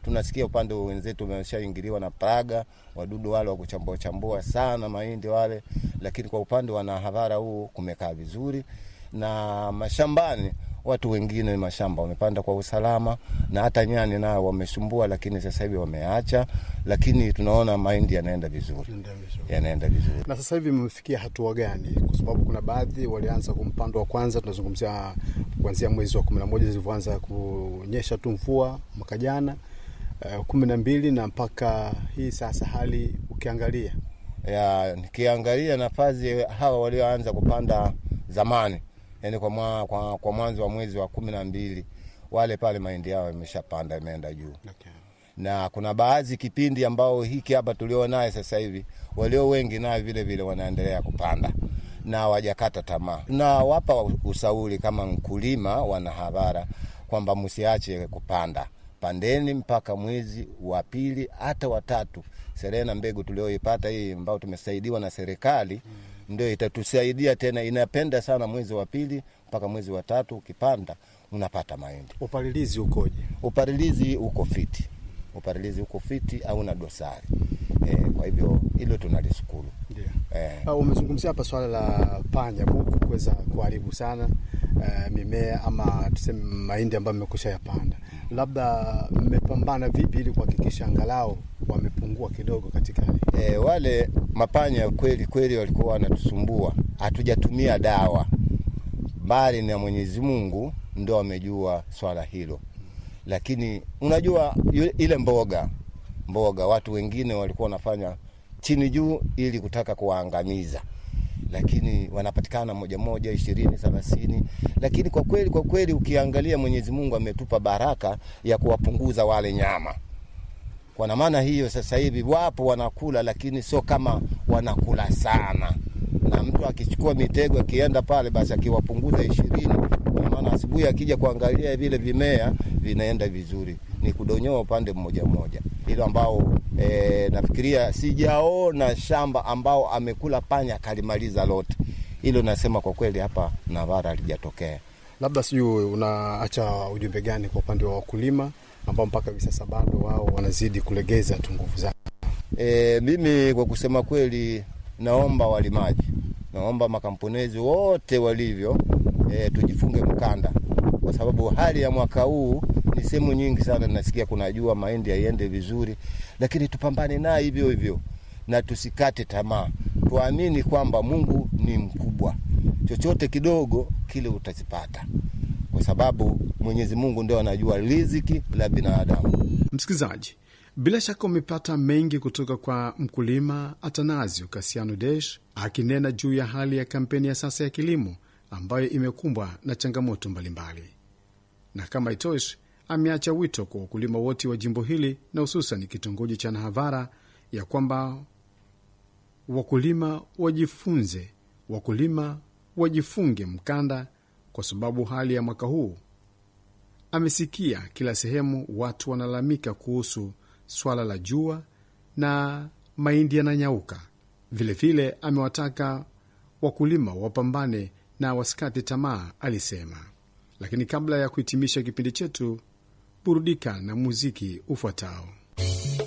tunasikia upande wa wenzetu wameshaingiliwa na praga, wadudu wale wa kuchambua chambua sana mahindi wale, lakini kwa upande wa Nahadhara huu kumekaa vizuri, na mashambani watu wengine mashamba wamepanda kwa usalama, na hata nyani nao wamesumbua, lakini sasa hivi wameacha, lakini tunaona mahindi yanaenda vizuri, yanaenda vizuri. Na sasa hivi mmefikia hatua gani? Kwa sababu kuna baadhi walianza kumpando wa kwanza, tunazungumzia kuanzia mwezi wa kumi na moja zilivyoanza kunyesha tu mvua mwaka jana uh, kumi na mbili na mpaka hii sasa, hali ukiangalia ya nikiangalia nafasi hawa walioanza kupanda zamani, yani kwa, mwa, kwa, kwa mwanzo wa mwezi wa kumi na mbili wale pale mahindi yao yameshapanda yameenda juu okay. na kuna baadhi kipindi ambao hiki hapa tulio naye sasa hivi walio wengi naye vile vile wanaendelea kupanda na wajakata tamaa, na wapa ushauri kama mkulima wana habara kwamba msiache kupanda, pandeni mpaka mwezi wa pili hata watatu. Serena mbegu tulioipata hii ambao tumesaidiwa na serikali mm. ndio itatusaidia tena, inapenda sana mwezi wa pili mpaka mwezi wa tatu, ukipanda unapata mahindi. Upalilizi ukoje? Upalilizi uko fiti, upalilizi uko fiti au na dosari e, kwa hivyo hilo tunalishukuru. Ndio. Eh. Uh, umezungumzia hapa swala la panya buku kuweza kuharibu sana uh, mimea ama tuseme mahindi ambayo mmekusha yapanda, labda mmepambana vipi ili kuhakikisha angalau wamepungua kidogo katika hali E, wale mapanya kweli kweli walikuwa wanatusumbua, hatujatumia dawa, bali na Mwenyezi Mungu ndo amejua swala hilo. Lakini unajua yu- ile mboga mboga, watu wengine walikuwa wanafanya chini juu ili kutaka kuwaangamiza, lakini wanapatikana moja moja, ishirini, thelathini. Lakini kwa kweli kwa kweli ukiangalia, Mwenyezi Mungu ametupa baraka ya kuwapunguza wale nyama kwa maana hiyo sasa hivi wapo wanakula, lakini sio kama wanakula sana, na mtu akichukua mitego akienda pale, basi akiwapunguza ishirini, kwa maana asubuhi akija kuangalia vile vimea vinaenda vizuri, ni kudonyoa upande mmoja mmoja, hilo ambao e, nafikiria sijaona shamba ambao amekula panya akalimaliza lote. Hilo nasema kwa kweli hapa Navara halijatokea. labda sijui unaacha ujumbe gani kwa upande wa wakulima ambao mpaka hivi sasa bado wao wanazidi kulegeza tu nguvu zao? E, mimi kwa kusema kweli naomba walimaji, naomba makamponezi wote walivyo, e, tujifunge mkanda, kwa sababu hali ya mwaka huu ni sehemu nyingi sana nasikia kuna jua, mahindi yaiende vizuri, lakini tupambane naye hivyo hivyo na tusikate tamaa, tuamini kwamba Mungu ni mkubwa, chochote kidogo kile utazipata, kwa sababu Mwenyezi Mungu ndio anajua riziki la binadamu. Msikilizaji, bila shaka umepata mengi kutoka kwa mkulima Atanasio Kasiano Desh akinena juu ya hali ya kampeni ya sasa ya kilimo ambayo imekumbwa na changamoto mbalimbali, na kama itoshi, ameacha wito kwa wakulima wote wa jimbo hili na hususan kitongoji cha Nahavara ya kwamba wakulima wajifunze, wakulima wajifunge mkanda, kwa sababu hali ya mwaka huu amesikia kila sehemu watu wanalalamika kuhusu swala la jua na mahindi yananyauka. Vilevile amewataka wakulima wapambane na wasikate tamaa, alisema. Lakini kabla ya kuhitimisha kipindi chetu, burudika na muziki ufuatao.